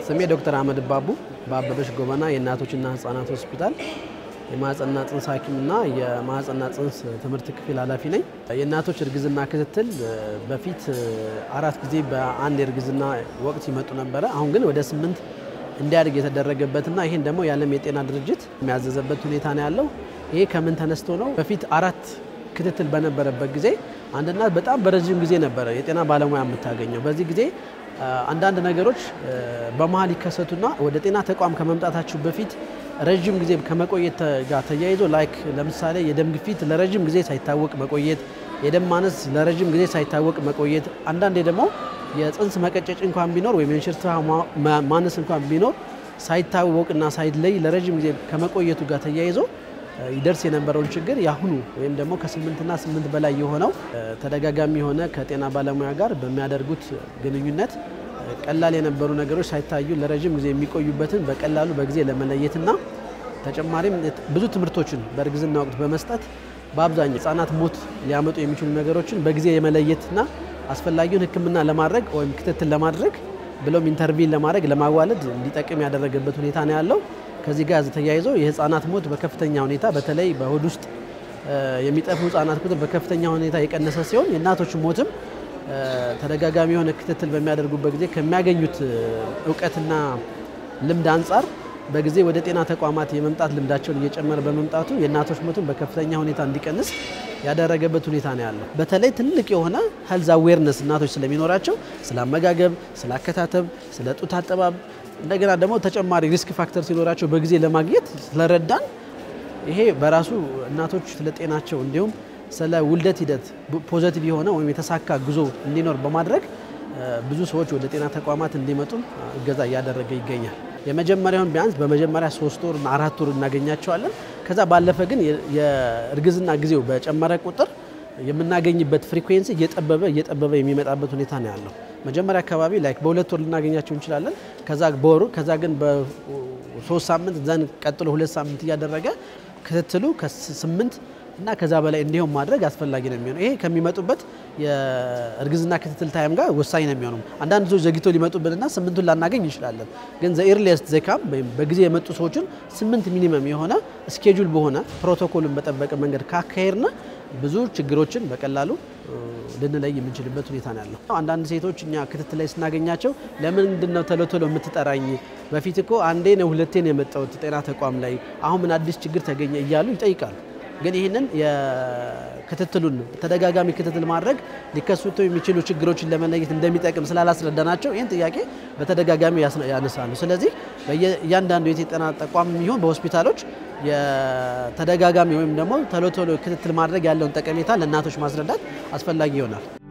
ስሜ ዶክተር አህመድ ባቡ በአበበች ጎበና የእናቶችና ህጻናት ሆስፒታል የማህፀንና ጽንስ ሐኪምና የማህፀንና ጽንስ ትምህርት ክፍል ኃላፊ ነኝ። የእናቶች እርግዝና ክትትል በፊት አራት ጊዜ በአንድ የእርግዝና ወቅት ይመጡ ነበረ። አሁን ግን ወደ ስምንት እንዲያድግ የተደረገበትና ይህን ደግሞ የዓለም የጤና ድርጅት የሚያዘዘበት ሁኔታ ነው ያለው። ይሄ ከምን ተነስቶ ነው? በፊት አራት ክትትል በነበረበት ጊዜ አንድ እናት በጣም በረዥም ጊዜ ነበረ የጤና ባለሙያ የምታገኘው። በዚህ ጊዜ አንዳንድ ነገሮች በመሀል ይከሰቱና ወደ ጤና ተቋም ከመምጣታችሁ በፊት ረዥም ጊዜ ከመቆየት ጋር ተያይዞ ላይክ ለምሳሌ የደም ግፊት ለረዥም ጊዜ ሳይታወቅ መቆየት፣ የደም ማነስ ለረዥም ጊዜ ሳይታወቅ መቆየት፣ አንዳንዴ ደግሞ የጽንስ መቀጨጭ እንኳን ቢኖር ወይም የእንሽርት ማነስ እንኳን ቢኖር ሳይታወቅና ሳይለይ ለረዥም ጊዜ ከመቆየቱ ጋር ተያይዞ ይደርስ የነበረውን ችግር ያሁኑ ወይም ደግሞ ከስምንትና ስምንት በላይ የሆነው ተደጋጋሚ የሆነ ከጤና ባለሙያ ጋር በሚያደርጉት ግንኙነት ቀላል የነበሩ ነገሮች ሳይታዩ ለረዥም ጊዜ የሚቆዩበትን በቀላሉ በጊዜ ለመለየትና ተጨማሪም ብዙ ትምህርቶችን በእርግዝና ወቅት በመስጠት በአብዛኛው ህጻናት ሞት ሊያመጡ የሚችሉ ነገሮችን በጊዜ የመለየትና አስፈላጊውን ሕክምና ለማድረግ ወይም ክትትል ለማድረግ ብሎም ኢንተርቪን ለማድረግ ለማዋለድ እንዲጠቅም ያደረገበት ሁኔታ ነው ያለው። ከዚህ ጋር ተያይዞ የህፃናት ሞት በከፍተኛ ሁኔታ በተለይ በሆድ ውስጥ የሚጠፉ ህጻናት ቁጥር በከፍተኛ ሁኔታ የቀነሰ ሲሆን የእናቶች ሞትም ተደጋጋሚ የሆነ ክትትል በሚያደርጉበት ጊዜ ከሚያገኙት እውቀትና ልምድ አንጻር በጊዜ ወደ ጤና ተቋማት የመምጣት ልምዳቸውን እየጨመረ በመምጣቱ የእናቶች ሞትን በከፍተኛ ሁኔታ እንዲቀንስ ያደረገበት ሁኔታ ነው ያለው። በተለይ ትልቅ የሆነ ሄልዝ አዌርነስ እናቶች ስለሚኖራቸው ስለ አመጋገብ፣ ስለ አከታተብ፣ ስለ ጡት አጠባብ እንደገና ደግሞ ተጨማሪ ሪስክ ፋክተር ሲኖራቸው በጊዜ ለማግኘት ስለረዳን ይሄ በራሱ እናቶች ስለ ጤናቸው እንዲሁም ስለ ውልደት ሂደት ፖዘቲቭ የሆነ ወይም የተሳካ ጉዞ እንዲኖር በማድረግ ብዙ ሰዎች ወደ ጤና ተቋማት እንዲመጡ እገዛ እያደረገ ይገኛል። የመጀመሪያውን ቢያንስ በመጀመሪያ ሶስት ወር እና አራት ወር እናገኛቸዋለን። ከዛ ባለፈ ግን የእርግዝና ጊዜው በጨመረ ቁጥር የምናገኝበት ፍሪኩዌንሲ እየጠበበ እየጠበበ የሚመጣበት ሁኔታ ነው ያለው። መጀመሪያ አካባቢ ላይክ በሁለት ወር ልናገኛቸው እንችላለን። ከዛ በወሩ ከዛ ግን በሶስት ሳምንት ዘን ቀጥሎ ሁለት ሳምንት እያደረገ ክትትሉ ከስምንት እና ከዛ በላይ እንዲሆን ማድረግ አስፈላጊ ነው የሚሆነው። ይሄ ከሚመጡበት የእርግዝና ክትትል ታይም ጋር ወሳኝ ነው የሚሆነው። አንዳንድ ሰዎች ዘግቶ ሊመጡብንና ስምንቱን ላናገኝ እንችላለን። ግን ዘ ኤርሊየስት ዘካም ወይም በጊዜ የመጡ ሰዎችን ስምንት ሚኒመም የሆነ ስኬጁል በሆነ ፕሮቶኮልን በጠበቀ መንገድ ካካሄድና ብዙ ችግሮችን በቀላሉ ልንለይ የምንችልበት ሁኔታ ነው ያለው። አንዳንድ ሴቶች እኛ ክትትል ላይ ስናገኛቸው ለምንድን ነው ቶሎ ቶሎ የምትጠራኝ? በፊት እኮ አንዴ ነው ሁለቴ ነው የመጣሁት ጤና ተቋም ላይ አሁን ምን አዲስ ችግር ተገኘ እያሉ ይጠይቃሉ። ግን ይህንን የክትትሉን ተደጋጋሚ ክትትል ማድረግ ሊከሰቱ የሚችሉ ችግሮችን ለመለየት እንደሚጠቅም ስላላስረዳናቸው ይህን ጥያቄ በተደጋጋሚ ያነሳሉ። ስለዚህ እያንዳንዱ የጤና ተቋም የሚሆን በሆስፒታሎች የተደጋጋሚ ወይም ደግሞ ቶሎ ቶሎ ክትትል ማድረግ ያለውን ጠቀሜታ ለእናቶች ማስረዳት አስፈላጊ ይሆናል።